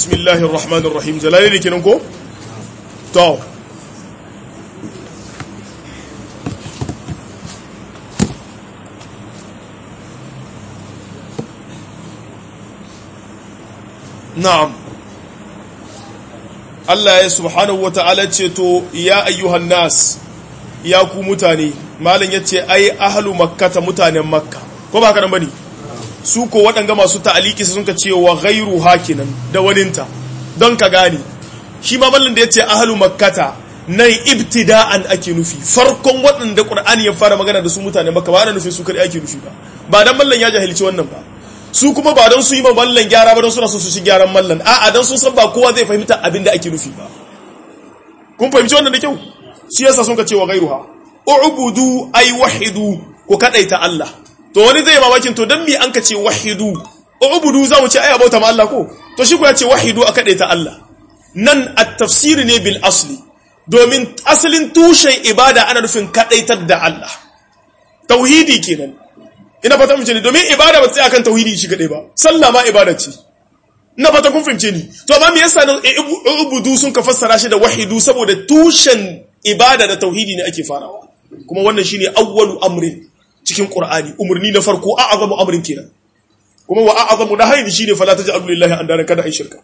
bismillahir rahmanir rahim jalali ne kenan ko to na'am Allah ya subhanahu wata'ala ce to ya ayyuhan nas ya ku mutane malam yace ai ahlu makkata mutanen makka ko ba haka nan bane su ko waɗanga masu ta'aliki sun ka ce wa ghairu hakinan da waninta don ka gane shi ma mallan da yace ahlu makkata nan ibtida'an ake nufi farkon waɗanda qur'ani ya fara magana da su mutanen makka ba ana nufi su kadai ake nufi ba ba dan mallan ya jahilci wannan ba su kuma ba don su yi ma mallan gyara ba don suna so su shi gyaran mallan a'a don sun san ba kowa zai fahimta abin da ake nufi ba kun fahimci wannan da kyau shi yasa sun ka ce wa ghairuha u'budu ay wahidu ku kadaita Allah to wani zai mamakin to dan me an ka ce wahidu ubudu zamu ce ai abauta ma Allah ko to shi ko ya ce wahidu a kadaita Allah nan at-tafsir ne bil asli domin asalin tushen ibada ana nufin kadaitar da Allah tauhidi kenan ina fata mun ce ne domin ibada ba ta tsaya kan tauhidi shi kadai ba sallah ma ibada ce ina fata kun fahimce ni to amma me yasa nan ubudu sun ka fassara shi da wahidu saboda tushen ibada da tauhidi ne ake farawa kuma wannan shine awwalu amrin cikin Qur'ani umarni na farko a azamu amrin kenan kuma wa a'azamu nahyin shine fala taj'alu lillahi andana kada ai shirka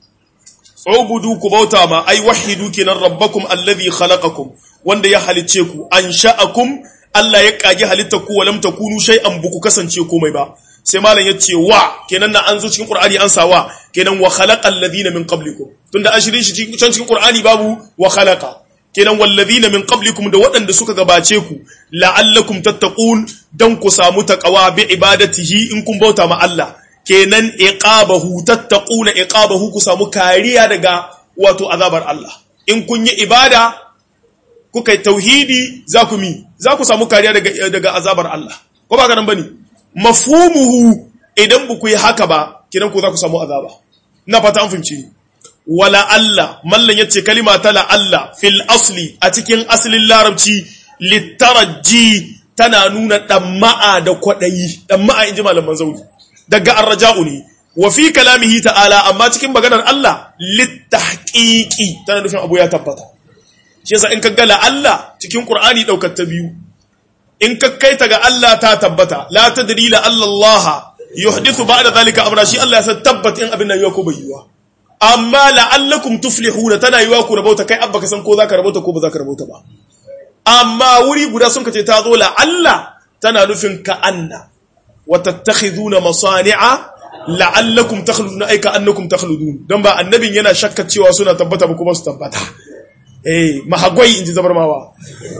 ubudu ku bauta ma ai wahidu kenan rabbakum alladhi khalaqakum wanda ya halicce ku ansha'akum Allah ya kage halitta ku walam takunu shay'an buku kasance komai ba sai malam yace wa kenan na an zo cikin Qur'ani an sa wa kenan wa khalaqal ladina min qablikum tunda an shirin shi cikin Qur'ani babu wa khalaqa kenan wallazina min qablikum da waɗanda suka gabace ku la'allakum tattaqun dan ku samu taqwa bi ibadatihi in kun bauta ma Allah kenan iqabahu tattaquna iqabahu ku samu kariya daga wato azabar Allah in kun yi ibada kuka yi tauhidi za ku mi za ku samu kariya daga daga azabar Allah ko ba ganin bane mafhumuhu idan ba ku yi haka ba kenan ku za ku samu azaba ina fata an fahimci ni wala Allah mallan yace kalima ta la Allah fil asli a cikin asalin larabci litaraji tana nuna damma'a da kwadayi damma'a inji malaman zaudi daga arraja'u ne wa fi kalamihi ta'ala amma cikin maganar Allah litahqiqi tana nufin abu ya tabbata shi yasa in ka ga la Allah cikin Qur'ani daukar ta biyu in ka kai ta ga Allah ta tabbata la tadri la Allah yuhdithu ba'da zalika amra shi Allah ya san tabbata in abin nan yau ko bai yiwa amma la'allakum tuflihuna tana yiwa ku rabauta kai abba ka san ko zaka rabauta ko ba zaka rabauta ba amma wuri guda sun kace ta zo la'alla tana nufin ka anna wa tattakhiduna masani'a la'allakum takhluduna ay ka annakum takhludun dan ba annabin yana shakka cewa suna tabbata ba kuma su tabbata eh mahagwai inji zabarmawa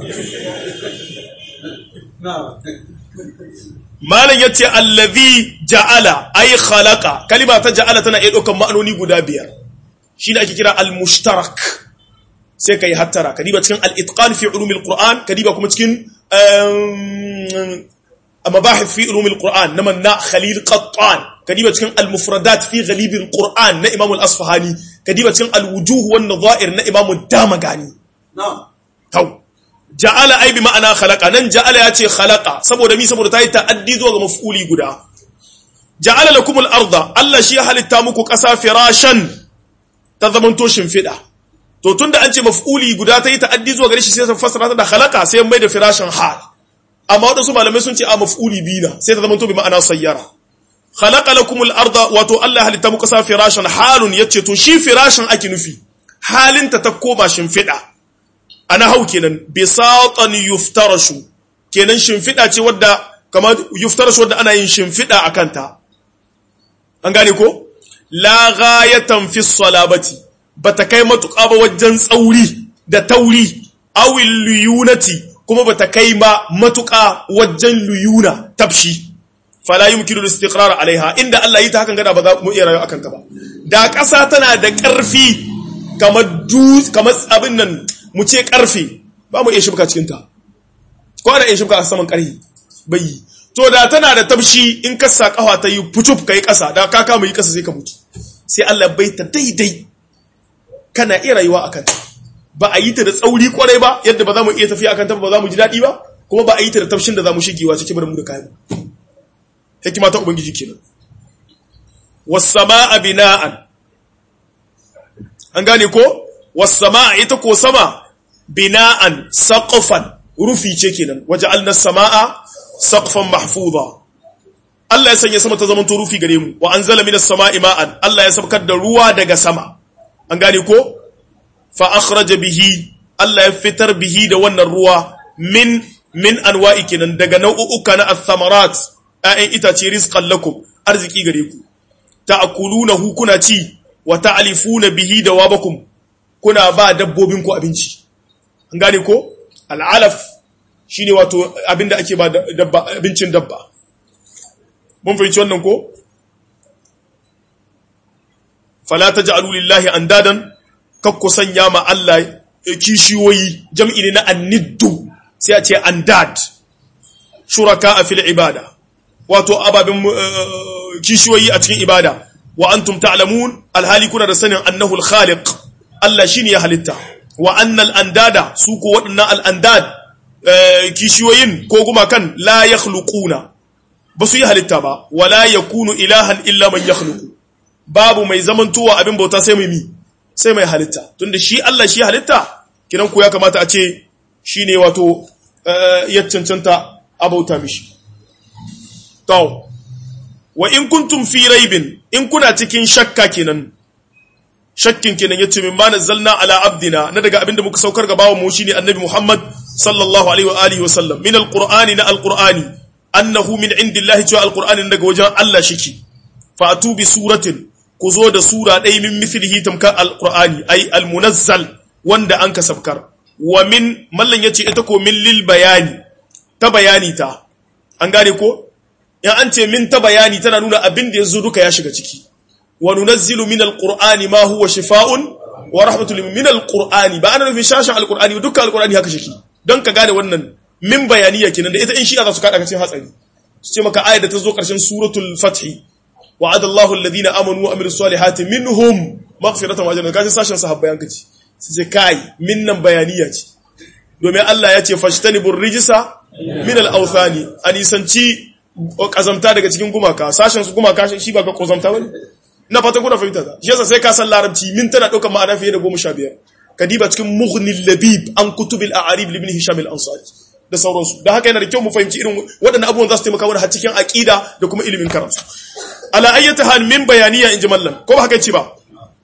malam yace allazi ja'ala ay khalaqa kalima ta ja'ala tana iya daukan ma'anoni guda biyar shine ake kira al-mushtarak sai kai hattara kadiba cikin al-itqan fi ulumil qur'an kadiba kuma cikin mabahith fi ulumil qur'an na manna khalil qattan kadiba cikin al-mufradat fi ghalib al-qur'an na imam al-asfahani kadiba cikin al-wujuh wan nadha'ir na imam ad-damagani na'am ja'ala ai bi ma'ana khalaqa nan ja'ala ya ce khalaqa saboda mi saboda ta yi ta'addi zuwa ga maf'uli guda ja'ala lakum al-arda Allah shi ya halitta muku ƙasa firashan ta zamanto shimfiɗa to tunda an ce maf'uli guda ta yi ta'addi zuwa gare shi sai ta fassara ta da khalaqa sai mai da firashan hal amma wadansu malamai sun ce a maf'uli bina sai ta zamanto bi ma'ana sayyara khalaqa lakum al-arda wato Allah ya halitta muku ƙasa firashan halun yace to shi firashan ake nufi halinta ta koma shimfiɗa ana hau kenan bisatan yuftarashu kenan shimfiɗa ce wadda kamar yuftarashu wadda ana yin shimfiɗa a kanta an gane ko la ghayatan fi salabati bata kai matuƙa ba wajen tsauri da tauri awil luyunati kuma bata kai ma matuƙa wajen luyuna tafshi fala yumkinu al-istiqrar alaiha inda Allah yi ta hakan gada ba za mu iya rayuwa akan ta ba da ƙasa tana da ƙarfi kamar dutse kamar abin nan mu ce karfe ba mu iya shibka cikinta ko da iya shibka a saman karhi bai to da tana da tabshi in ka sa kafa ta yi fucuf ka yi kasa da ka kama yi kasa sai ka mutu sai Allah bai ta daidai kana iya rayuwa a kanta ba a yi ta da tsauri kwarai ba yadda ba za mu iya tafiya a kanta ba za mu ji daɗi ba kuma ba a yi ta da tafshin da za mu shigewa cikin mu da kayan hikima ta ubangiji kenan was samaa bina'an an gane ko was-samaa ita ko sama bina'an saqfan rufi ce kenan waja'alna as-samaa saqfan mahfuza Allah ya sanya sama ta zama to rufi gare mu wa anzala minas samaa'i ma'an Allah ya sabkar da ruwa daga sama an gane ko fa akhraja bihi Allah ya fitar bihi da wannan ruwa min min anwa'i kenan daga nau'uka na athamarat ayan itace rizqan lakum arziki gare ku ta'kulunahu kuna ci wa ta'lifuna bihi dawabakum kuna ba dabbobin ku abinci an gane ko al'alaf shine wato abinda ake ba dabba abincin dabba mun fahimci wannan ko fala taj'alu lillahi andadan kakku sanya ma Allah kishiyoyi jam'i ne na anniddu sai a ce andad shuraka a fil ibada wato ababen kishiyoyi a cikin ibada wa antum ta'lamun alhali kuna da sanin annahu al-khaliq Allah shine ya halitta wa annal andada su ko waɗannan al-andad kishiyoyin ko kuma kan la yakhluquna ba su yi halitta ba wala yakunu ilahan illa man yakhluqu babu mai zamantowa abin bauta sai mai mi sai mai halitta tunda shi Allah shi halitta kiran ku ya kamata a ce shine wato ya cancanta abauta mishi to wa in kuntum fi raibin in kuna cikin shakka kenan shakkin kenan yace min ma nazzalna ala abdina na daga abinda muka saukar ga bawo mu shine annabi Muhammad sallallahu alaihi wa alihi wa sallam min alqur'ani na alqur'ani annahu min indillahi cewa alqur'ani daga wajen Allah shiki fatu bi suratin ku zo da sura ɗaya min mithlihi tamkar alqur'ani ay almunazzal wanda an kasabkar wa min mallan yace ita ko min lil bayani ta bayani ta an gane ko in an ce min ta bayani tana nuna abin da yazo duka ya shiga ciki wa nunazzilu min alqur'ani ma huwa shifaa'un wa rahmatul min alqur'ani ba ana nufin shashin alqur'ani duka alqur'ani haka shiki don ka gane wannan min bayaniya kenan da ita in shi za su kada cikin hatsari su ce maka ayar da ta zo karshen suratul fathi wa'ada Allahu alladhina amanu wa amilus salihati minhum maghfiratan wa ajran kaji sashin sahabbai an kace su ce kai minnan bayaniya ce domin Allah ya ce fashtanibur rijsa min al-awthani anisanci kazamta daga cikin gumaka sashin su gumaka shi ba ga kazamta bane ina fata kuna fahimta ta shi yasa sai ka san larabci min tana daukar ma'ana fiye da 15 kadiba cikin mughnil labib an kutubil a'arib ibn hisham al-ansari da sauransu da haka yana da kyau mu fahimci irin waɗannan abubuwan za su taimaka mana har cikin aqida da kuma ilimin karatu ala ayyata hal min bayaniya in ji mallan ko ba haka ce ba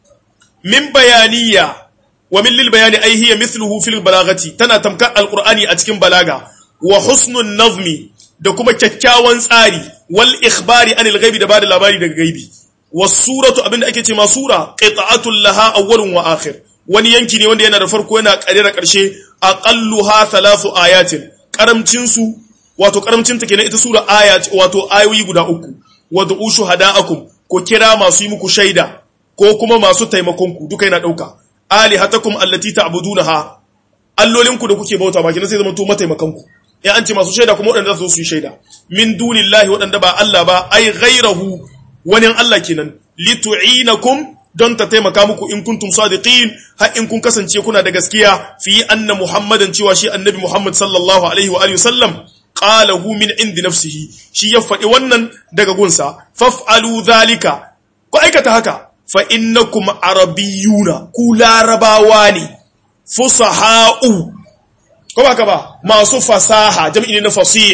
min bayaniya wa min lil bayani ai hiya mithluhu fil balagati tana tamkar alqur'ani a cikin balaga wa husnun nazmi da kuma kyakkyawan tsari wal ikhbari anil ghaibi da bada labari daga gaibi was suratu abinda ake ce ma sura qita'atul laha awwalun wa akhir wani yanki ne wanda yana da farko yana kare da karshe aqalluha thalathu ayatin karamcin su wato karamcin ta kenan ita sura aya wato ayoyi guda uku wad'u shuhada'akum ko kira masu yi muku shaida ko kuma masu taimakon ku duka yana dauka alihatakum allati ta'budunaha allolinku da kuke bauta ba kina sai zama to mataimakan ku ya an ce masu shaida kuma wadanda za su yi shaida min dunillahi wadanda ba Allah ba ai ghairahu wani Allah kenan litu'inakum don ta taimaka muku in kuntum sadiqin har in kun kasance kuna da gaskiya fi anna muhammadan cewa shi annabi muhammad sallallahu alaihi wa alihi wasallam qalahu min indi nafsihi shi ya faɗi wannan daga gunsa faf'alu dhalika ku aikata haka fa innakum arabiyyuna ku larabawa ne fusaha'u ko ba ka ba masu fasaha jam'i ne na fasih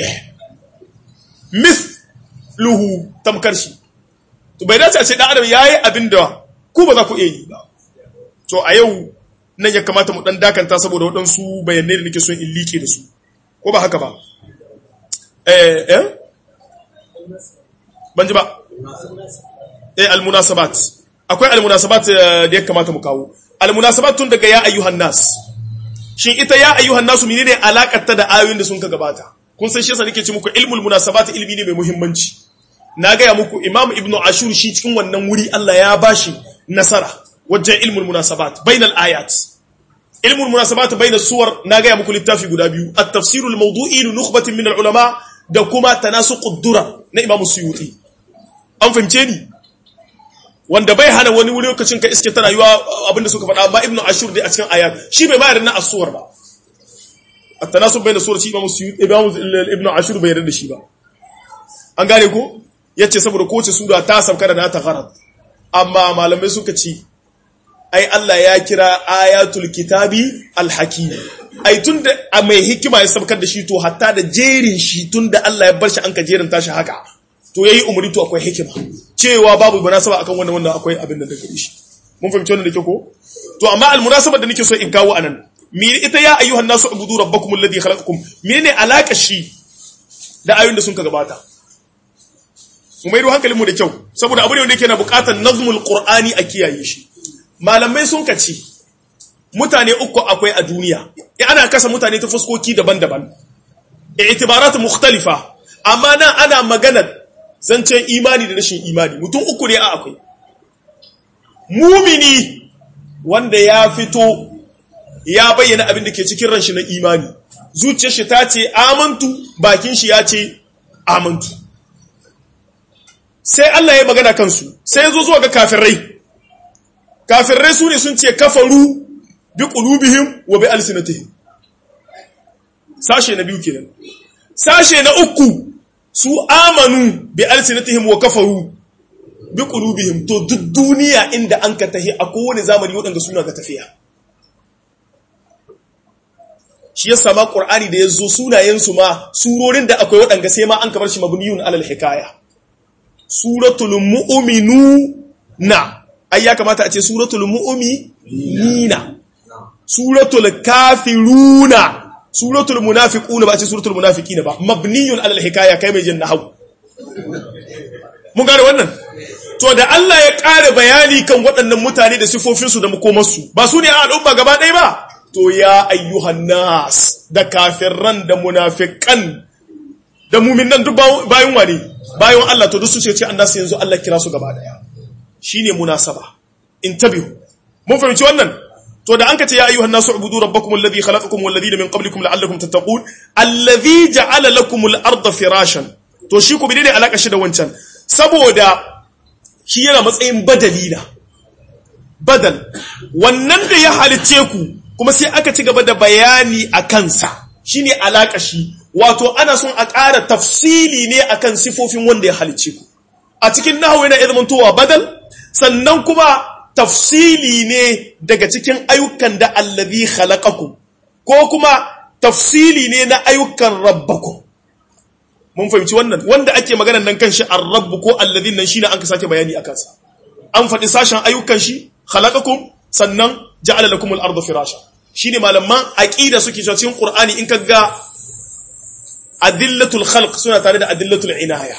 mithluhu tamkar shi to bai dace a ce dan adam yayi abinda ku ba za ku iya yi ba to a yau nan ya kamata mu dan dakanta saboda waɗansu bayanai da nake son in like da su ko ba haka ba eh eh ban ji ba eh almunasabat akwai almunasabat da ya kamata mu kawo almunasabat tun daga ya ayyuhan nas shin ita ya ayyuhan nasu menene alakar ta da ayoyin da sun ka gabata kun san shi yasa nake ce muku ilmul munasabat ilmi ne mai muhimmanci na gaya muku imam ibnu ashur shi cikin wannan wuri Allah ya bashi nasara wajen ilmul munasabat bainal ayat ilmul munasabat bainas suwar na gaya muku littafi guda biyu at-tafsirul mawdu'i li nukhbatin min al-ulama da kuma tanasuqud dura na imam suyuti an fahimce ni wanda bai hana wani wuri lokacin ka iske tana yiwa abinda suka faɗa amma ibnu ashur dai a cikin ayat shi bai bayar na as-suwar ba at-tanasub bainas suwar shi imam suyuti imam ibnu ashur bai yarda da shi ba an gane ko yace saboda kowace sura ta sauka da nata gharad amma malamai suka ci ai Allah ya kira ayatul kitabi alhakim ai tunda a mai hikima ya sabkar da shi to hatta da jerin shi tunda Allah ya bar shi an ka jerin tashi haka to yayi umuri to akwai hikima cewa babu munasaba akan wannan wannan akwai abin da daga shi mun fahimci wannan da ke ko to amma almunasabar da nake so in kawo anan mi ita ya ayyuhan nasu ubudu rabbakum alladhi khalaqakum menene alaka shi da ayoyin da sun ka gabata mu maido hankalin mu da kyau saboda abu ne wanda yake na bukatar nazmul qur'ani a kiyaye shi malamai sun kace mutane uku akwai a duniya ana kasa mutane ta fuskoki daban-daban i'tibarat mukhtalifa amma nan ana magana zancen imani da rashin imani mutum uku ne a akwai mumini wanda ya fito ya bayyana abin da ke cikin ranshi na imani zuciyar shi ta ce amantu bakin shi ya ce amantu sai Allah ya magana kansu sai ya zo zuwa ga kafirai kafirai su ne sun ce kafaru bi qulubihim wa bi alsinatihim sashe na biyu kenan sashe na uku su amanu bi alsinatihim wa kafaru bi qulubihim to duk duniya inda an ka tahi a kowane zamani waɗanda suna ga tafiya shi yasa ma qur'ani da yazo sunayen su ma surorin da akwai waɗanda sai ma an kabar shi mabniyun alal hikaya suratul mu'minuna ai ya kamata a ce suratul mu'minina suratul kafiruna suratul munafiquna ba a ce suratul munafiqina ba mabniyun alal hikaya kai mai jin nahwu mun gane wannan to da Allah ya ƙara bayani kan waɗannan mutane da sifofinsu da makomarsu ba su ne a al'umma gaba ɗaya ba to ya ayyuhan nas da kafirran da munafiqan da muminan duk bayan wani bayan Allah to duk su ce an nasu yanzu Allah kira su gaba ɗaya shine munasaba intabihu mun fahimci wannan to da an ka ce ya ayyuhan nasu ubudu rabbakum alladhi khalaqakum wal ladina min qablikum la'allakum tattaqun alladhi ja'ala lakum al-ardha firashan to shi ku bi ne alaka shi da wancan saboda shi yana matsayin badali na badal wannan da ya halicce ku kuma sai aka ci gaba da bayani a kansa shine alaka shi wato ana son a ƙara tafsili ne akan sifofin wanda ya halicce ku a cikin nahwu yana izmantowa badal sannan kuma tafsili ne daga cikin ayyukan da allazi khalaqakum ko kuma tafsili ne na ayyukan rabbakum mun fahimci wannan wanda ake magana nan kan shi ar-rabb ko alladhin nan shine an ka sake bayani akan sa an faɗi sashen ayyukan shi khalaqakum sannan ja'ala lakum al-ardha firasha shine malaman aqida suke cewa cikin qur'ani in ka ga adillatul khalq suna tare da adillatul inaya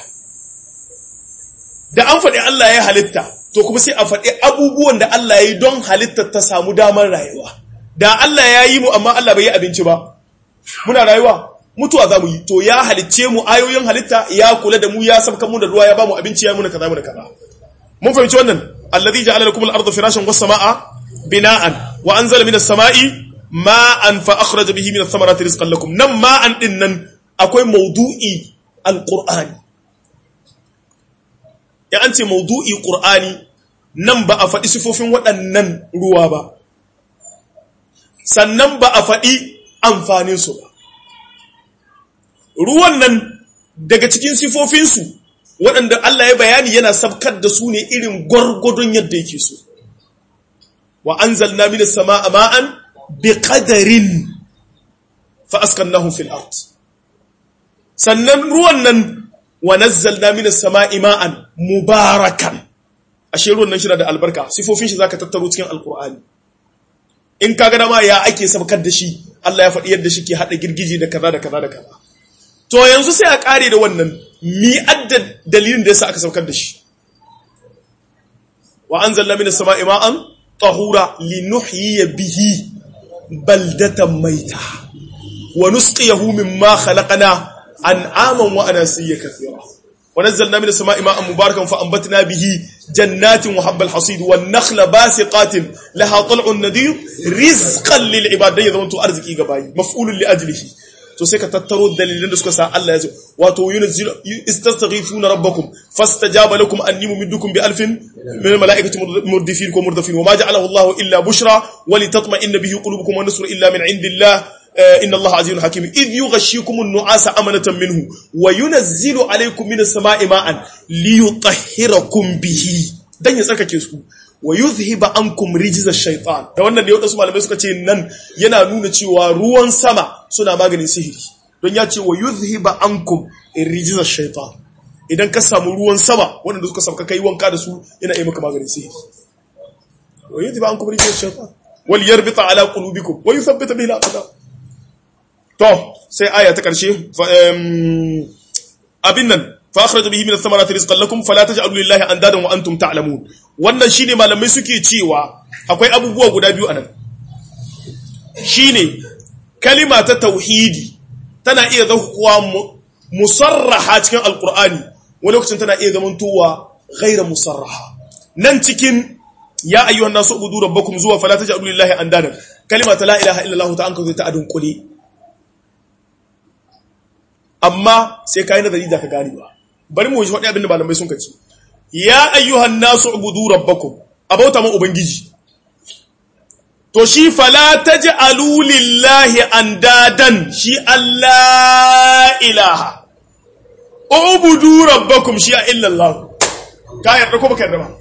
da an faɗi Allah ya halitta to kuma sai a faɗi abubuwan da Allah ya yi don halitta ta samu damar rayuwa da Allah ya yi mu amma Allah bai yi abinci ba muna rayuwa mutuwa za mu yi to ya halicce mu ayoyin halitta ya kula da mu ya sabka mu da ruwa ya ba mu abinci ya muna kaza muna kaza mun fahimci wannan alladhi ja'ala lakum al-ardha firashan was samaa bina'an wa anzala minas samai ma'an fa akhraja bihi minath thamarati rizqan lakum nan ma'an din nan akwai maudu'i al-qur'ani ya an ce maudu'i qur'ani nan ba a faɗi sifofin waɗannan ruwa ba sannan ba a faɗi amfaninsu ba ruwan nan daga cikin sifofinsu waɗanda Allah ya bayani yana sabkar da su ne irin gwargwadon yadda yake so wa an zalna mini sama a ma'an bi ƙadarin fa'askan fil art sannan ruwan nan wa nazzalna mini sama ma'an mubarakan ashe ruwan nan shi da albarka sifofin shi zaka tattaro cikin alkur'ani in ka ga dama ya ake sabkar da shi Allah ya faɗi yadda shi ke haɗa girgije da kaza da kaza da kaza to yanzu sai a ƙare da wannan mi adda dalilin da yasa aka saukar da shi wa anzalna minas sama'i ma'an tahura linuhyiya bihi baldatan maita wa nusqiyahu mimma khalaqna an'aman wa anasiya kathira wa nazzalna minas sama'i ma'an mubarakan fa anbatna bihi jannatin wa habbal hasid wan nakhla basiqatin laha tal'un nadir rizqan lil ibad da yazamantu arziki gabayi maf'ulun li ajlihi to sai ka tattaro dalilan da suka sa Allah ya zo wato yunzilu istastaghifuna rabbakum fastajaba lakum anni mumiddukum bi alfin min al malaikati murdifin ko murdifin wama ja'alahu Allah illa bushra wa litatma'inna bihi qulubukum wa nasru illa min indillah inna Allah azizun hakim id yughashshikum an-nu'asa amanatan minhu wa yunazzilu alaykum minas sama'i ma'an liyutahhirakum bihi dan ya tsarkake su wa yuzhiba ankum rijza shaytan da wannan ne wadansu malamai suka ce nan yana nuna cewa ruwan sama suna maganin sihiri don ya ce wa yuzhiba ankum rijza shaytan idan ka samu ruwan sama wanda suka sauka kai wanka da su yana yi maka maganin sihiri wa yuzhiba ankum rijza shaytan wal yarbita ala qulubikum wa yuthabbita bihi al-aqdam to sai aya ta karshe abin nan fa akhraja bihi min ath-thamarati rizqan lakum fala taj'alu lillahi andadan wa antum ta'lamun wannan shine malamai suke cewa akwai abubuwa guda biyu anan shine kalima ta tauhidi tana iya zakuwa musarraha cikin alqur'ani wani lokacin tana iya zamantowa ghaira musarraha nan cikin ya ayyuhan nasu ubudu rabbakum zuwa fala taj'alu lillahi andadan kalima ta la ilaha illallah ta anka ta adun kuli amma sai kai nazari da ka gane ba bari mu ji faɗi abin da malamai sun kace ya ayyuhan nasu ubudu rabbakum abauta mu ubangiji to shi fala taj'alu lillahi andadan shi Allah ilaha ubudu rabbakum shi illallah ka yarda ko baka yarda ba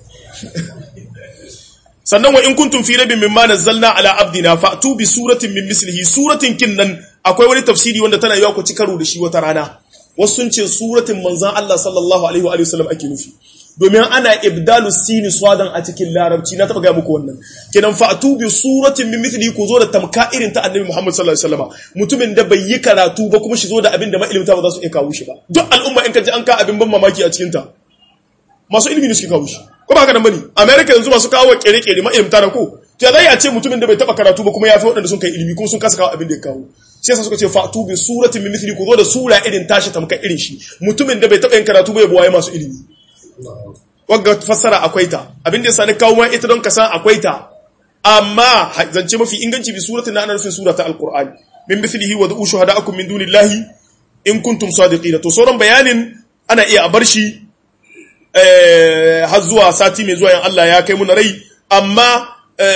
sannan wa in kuntum fi rabbin mimma nazzalna ala abdina fa'tu bi suratin min mislihi suratin kinnan akwai wani tafsiri wanda tana yawa ku ci karo da shi wata rana wasu sun ce suratin manzon Allah sallallahu alaihi wa sallam ake nufi domin ana ibdalu sini swadan a cikin larabci na taba ga muku wannan kenan fa'tu bi suratin min mithli ku zo da tamka irin ta annabi Muhammad sallallahu alaihi wasallam mutumin da bai yi karatu ba kuma shi zo da abin da mailimta ba za su iya kawo shi ba duk al'umma in ka ji an ka abin ban mamaki a cikin ta masu ilimi ne suke kawo shi ko ba haka nan bane america yanzu masu kawo kere-kere mailimta na ko to zai a ce mutumin da bai taba karatu ba kuma ya fi waɗanda sun kai ilimi kuma sun kasa kawo abin da ya kawo sai yasa suka ce fa'tu bi suratin min mithli ku zo da sura irin tashi tamka irin shi mutumin da bai taba yin karatu ba ya buwaye masu ilimi wagga fassara akwai ta abin da yasa ni kawo ma ita don ka san akwai ta amma zance mafi inganci bi suratin na ana nufin surata alqur'ani min mithlihi wa du'u shuhada'akum min dunillahi in kuntum sadiqina to sauran bayanin ana iya a bar shi eh har zuwa sati mai zuwa yan Allah ya kai mu na rai amma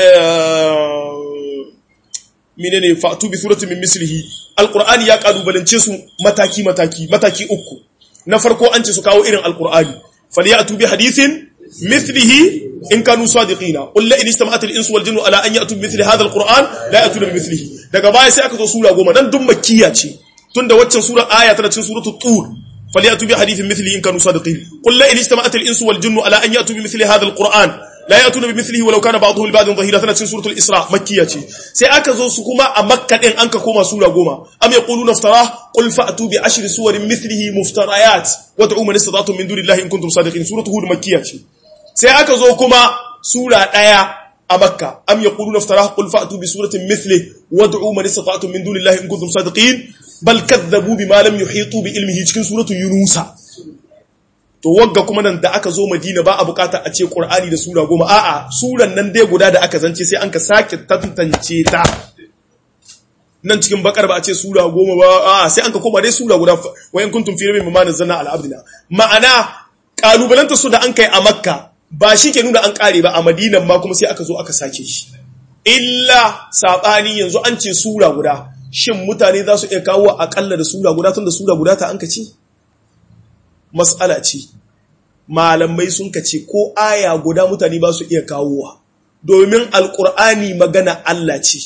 menene fa'tu bi suratin min mislihi alqur'ani ya kalubalance su mataki mataki mataki uku na farko an ce su kawo irin alqur'ani falyatu bi hadithin mithlihi in kanu sadiqina qul la in istama'at al-insu wal jinnu ala an ya'tu bi mithli hadha al-qur'an la ya'tuna bi mithlihi daga baya sai aka zo sura goma dan duk makkiya ce tunda waccan sura aya tana cikin suratul tur falyatu bi hadithin mithlihi in kanu sadiqin qul la in istama'at al-insu wal jinnu ala an ya'tu bi mithli hadha al-qur'an la ya'tuna bi mithlihi walau kana ba'dhuhu li ba'dhin dhahira tana cikin suratul isra makkiya ce sai aka zo su kuma a makka din an ka koma sura goma am yaquluna iftara qul fa'tu bi ashri suwarin mithlihi muftarayat wad'u man istata'tum min dunillahi in kuntum sadiqin suratul hud makkiya ce sai aka zo kuma sura daya a makka am yaquluna iftara qul fa'tu bi suratin mithlihi wad'u man istata'tum min dunillahi in kuntum sadiqin bal kadzabu bima lam yuhitu bi ilmihi cikin suratul yunusa to wagga kuma nan da aka zo madina ba a bukata a ce qur'ani da sura goma a'a suran nan dai guda da aka zance sai an ka sake tantance ta nan cikin bakar ba a ce sura goma ba a'a sai an ka koma dai sura guda wa in kuntum fi rabbin mimma nazzalna ala abdina ma'ana kalubalanta su da an kai a makka ba shi ke nuna an kare ba a madinan ma kuma sai aka zo aka sake shi illa sabani yanzu an ce sura guda shin mutane za su iya kawo akalla da sura guda tun da sura guda ta an ka ce matsala ce malamai sun kace ko aya guda mutane ba su iya kawowa domin alkur'ani magana Allah ce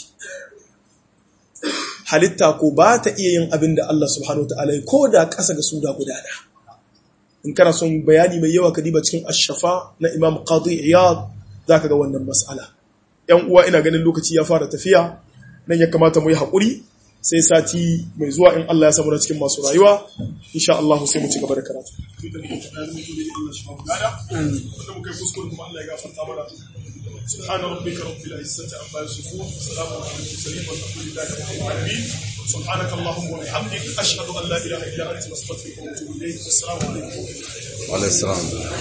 halitta ko ba ta iya yin abin da Allah subhanahu ta'ala ko da ƙasa ga sura guda da in kana son bayani mai yawa ka diba cikin ashafa na imam qadi iyad za ka ga wannan matsala yan uwa ina ganin lokaci ya fara tafiya nan ya kamata mu yi haƙuri sai sati mai zuwa in Allah ya samu na cikin masu rayuwa insha Allah sai mu ci gaba da karatu سبحان ربك رب العزة عما يصفون وسلام على المرسلين والحمد لله رب العالمين سبحانك اللهم وبحمدك أشهد أن لا إله إلا أنت نستغفرك ونتوب إليك السلام عليكم وعلى السلام